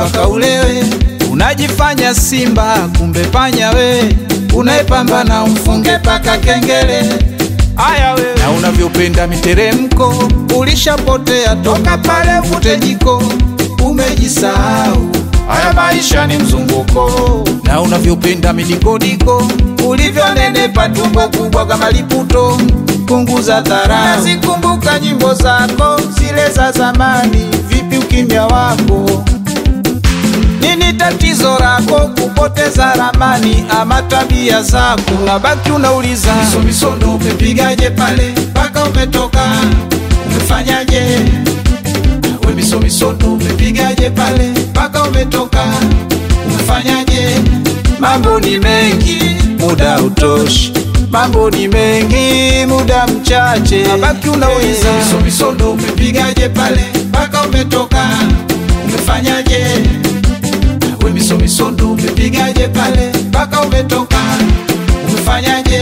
mpaka ulewe. Unajifanya simba, kumbe panya we, unaepambana umfunge paka kengele. Aya wewe, na unavyopenda miteremko, ulishapotea toka pale uvute jiko, umejisahau. Haya maisha ni mzunguko, na unavyopenda midikodiko, ulivyonenepa tumbo kubwa kama liputo, punguza dharau. Nazikumbuka nyimbo zako zile za zamani, vipi ukimya wako? Nini tatizo lako kupoteza ramani ama tabia zako? Unabaki unauliza misomisondo, umepigaje pale mpaka umetoka, umefanyaje? We misomisondo, umepigaje pale mpaka umetoka, umefanyaje? Mambo ni mengi, muda utoshi. Mambo ni mengi, muda mchache. Unabaki unauliza misomisondo, umepigaje pale mpaka umetoka, umefanyaje? we misomisondo umepigaje pale mpaka umetoka umefanyaje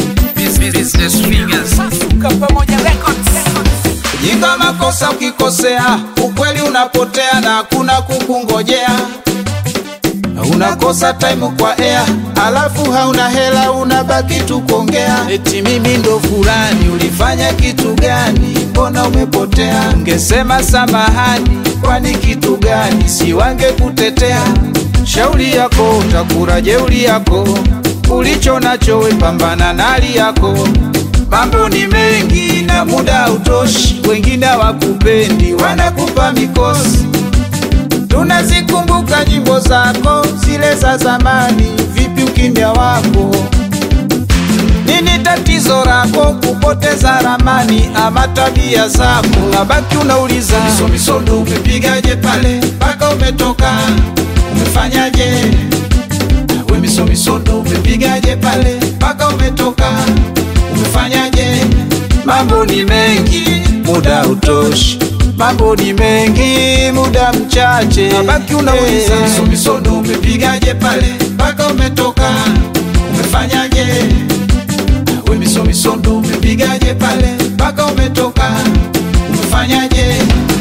jinga makosa ukikosea ukweli unapotea na hakuna kukungojea unakosa time kwa air alafu hauna hela unabaki tu kuongea eti mimi ndo fulani ulifanya kitu gani mbona umepotea ungesema samahani kwani kitu gani si wange kutetea shauri yako utakura jeuri yako ulicho nacho we pambana na hali yako mambo ni mengi na muda utoshi wengine hawakupendi wanakupa mikosi tunazikumbuka nyimbo zako zile za zamani, vipi ukimya wako? Nini tatizo lako kupoteza ramani ama tabia zako? Unabaki unauliza misomisondo, umepigaje pale mpaka umetoka, umefanyaje? We misomisondo, umepigaje pale mpaka umetoka, umefanyaje? Mambo ni mengi, muda utoshi mambo ni mengi, muda mchache. Mabaki unauliza hey, misomisondo umepigaje pale mpaka umetoka, umefanyaje? We misomisondo umepigaje pale mpaka umetoka, umefanyaje?